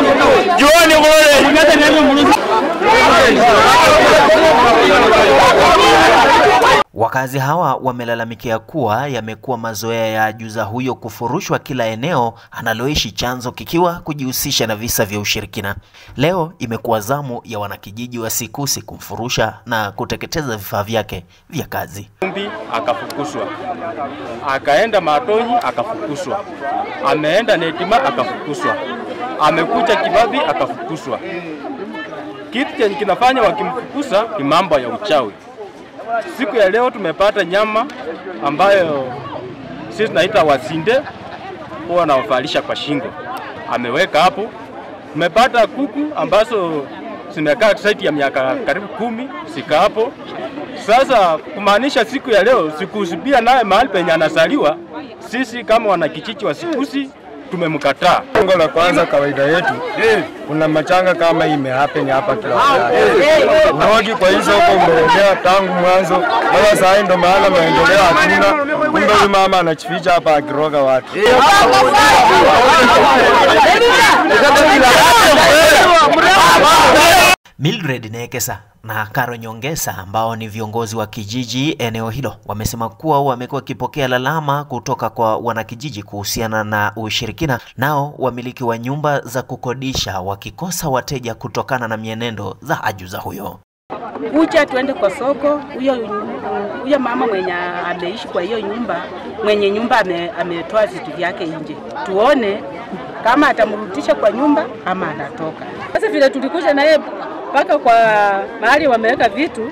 Juani kule. Wakazi hawa wamelalamikia kuwa yamekuwa mazoea ya ajuza huyo kufurushwa kila eneo analoishi, chanzo kikiwa kujihusisha na visa vya ushirikina. Leo imekuwa zamu ya wanakijiji wa Sikusi kumfurusha na kuteketeza vifaa vyake vya kazi. Mbi akafukuswa, akaenda Matonyi akafukuswa, ameenda Netima akafukuswa, amekuja Kibabi akafukuswa. Kitu chenye kinafanya wakimfukusa ni mambo ya uchawi. Siku ya leo tumepata nyama ambayo sisi tunaita wasinde, huwa wanawavalisha kwa shingo, ameweka hapo. Tumepata kuku ambazo zimekaa zaidi ya miaka karibu kumi sika hapo. Sasa kumaanisha siku ya leo sikusibia naye mahali penye anazaliwa, sisi kama wanakijiji wa Sikusi tumemkataa. Lengo la kwanza kawaida yetu, kuna machanga kama hii imehappen hapa kila wakati. Urogi kwa hizo huko umeendea tangu mwanzo, mpaka saa hii ndo maana maendeleo hatuna. Kumbe huyu mama anachificha hapa akiroga watu. Mildred Nekesa na Karo Nyongesa ambao ni viongozi wa kijiji eneo hilo wamesema kuwa wamekuwa wakipokea lalama kutoka kwa wanakijiji kuhusiana na ushirikina, nao wamiliki wa nyumba za kukodisha wakikosa wateja kutokana na mienendo za ajuza huyo. kuja tuende kwa soko. Huyo huyo mama mwenye ameishi kwa hiyo nyumba, mwenye nyumba ame, ametoa vitu vyake nje, tuone kama atamrudisha kwa nyumba ama anatoka. Sasa vile tulikuja naye mpaka kwa mahali wameweka vitu,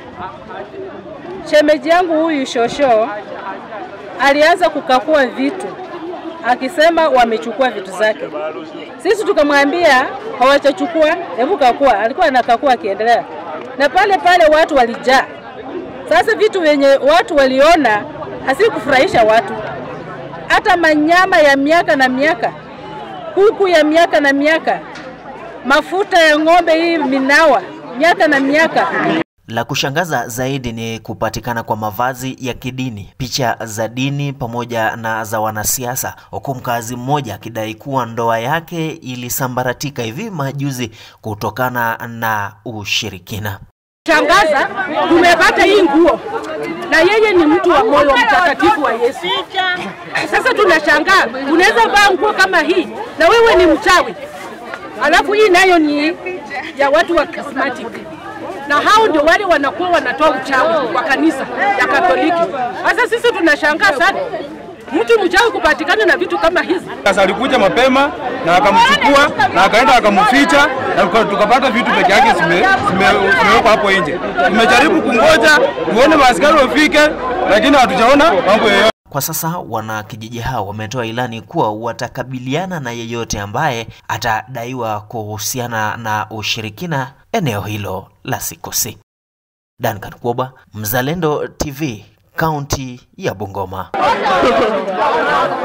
shemeji yangu huyu shosho alianza kukakua vitu akisema wamechukua vitu zake. Sisi tukamwambia hawachachukua, hebu kakua. Alikuwa anakakua akiendelea, na pale pale watu walijaa. Sasa vitu vyenye watu waliona hasikufurahisha watu, hata manyama ya miaka na miaka, kuku ya miaka na miaka, mafuta ya ng'ombe hii minawa miaka na miaka. La kushangaza zaidi ni kupatikana kwa mavazi ya kidini, picha za dini pamoja na za wanasiasa, huku mkazi mmoja akidai kuwa ndoa yake ilisambaratika hivi majuzi kutokana na ushirikina. Shangaza, tumepata hii nguo na yeye ni mtu wa moyo mtakatifu wa Yesu. Sasa tunashangaa, unaweza vaa nguo kama hii na wewe ni mchawi, alafu hii nayo ni ya watu wa charismatic na hao ndio wale wanakuwa wanatoa uchawi kwa kanisa ya Katoliki. Sasa sisi tunashangaa sana mtu mchawi kupatikana na vitu kama hizi. Sasa alikuja mapema na akamchukua na akaenda akamficha na tuka- tukapata vitu peke yake zime- zime- zimewekwa hapo nje. Tumejaribu kungoja tuone maaskari wafike, lakini hatujaona mambo yoyote. Kwa sasa wanakijiji hao wametoa ilani kuwa watakabiliana na yeyote ambaye atadaiwa kuhusiana na ushirikina eneo hilo la Sikusi. Duncan Kwoba, Mzalendo TV, kaunti ya Bungoma.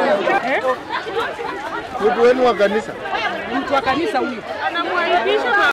Mtu wenu wa kanisa Mtu wa kanisa huyu